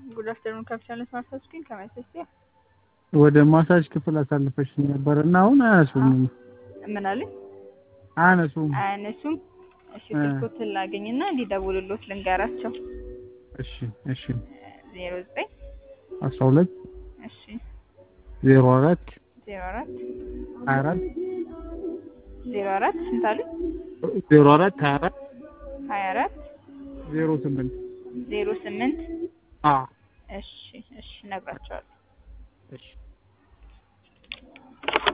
ጉድ አፍተርኑን ካፒታል ስማርት ስኪን ከማይሰስያ ወደ ማሳጅ ክፍል አሳልፈሽ ነበር እና አሁን አያነሱም ምን አለኝ አያነሱም። አያነሱም። እሺ ስልኮትን ላገኝና እንዲደውሉሎት ልንገራቸው። እሺ እሺ ዜሮ ዘጠኝ አስራ ሁለት እሺ ዜሮ አራት ዜሮ አራት ሀያ አራት ዜሮ አራት ስንት አለኝ? ዜሮ አራት ሀያ አራት ሀያ አራት ዜሮ ስምንት ዜሮ ስምንት አ እሺ እሺ እነግራቸዋለሁ። እሺ